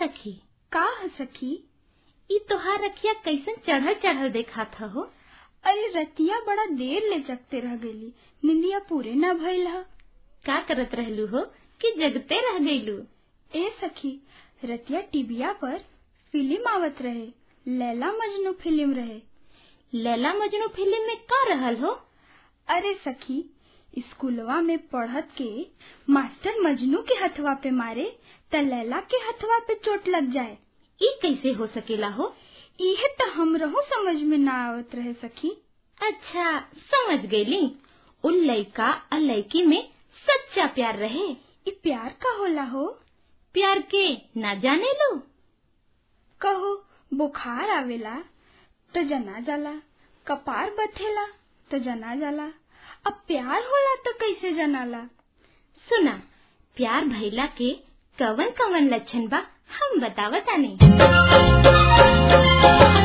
सखी का है सखी ई तोहार रखिया कैसन चढ़ल चढ़ल देखात हो अरे रतिया बड़ा देर ले जगते रह गईली निंदिया पूरे न भइल ह का करत रहलू हो कि जगते रह गईलू ए सखी रतिया टीबिया पर फिल्म आवत रहे लैला मजनू फिल्म रहे लैला मजनू फिल्म में का रहल हो अरे सखी स्कूलवा में पढ़त के मास्टर मजनू के हथवा पे मारे त लैला के हथवा पे चोट लग जाए ई कैसे हो सकेला हो इहे तो हमरहू समझ में ना आवत रहे सखी अच्छा समझ गईली उन लड़का और लड़की में सच्चा प्यार रहे ई प्यार का होला हो प्यार के ना जाने लो कहो बुखार आवेला तो जना जाला कपार बथेला तो जना जाला अब प्यार होला तो कैसे जनाला सुना प्यार भइला के कवन कवन लक्षण बा हम बतावतानी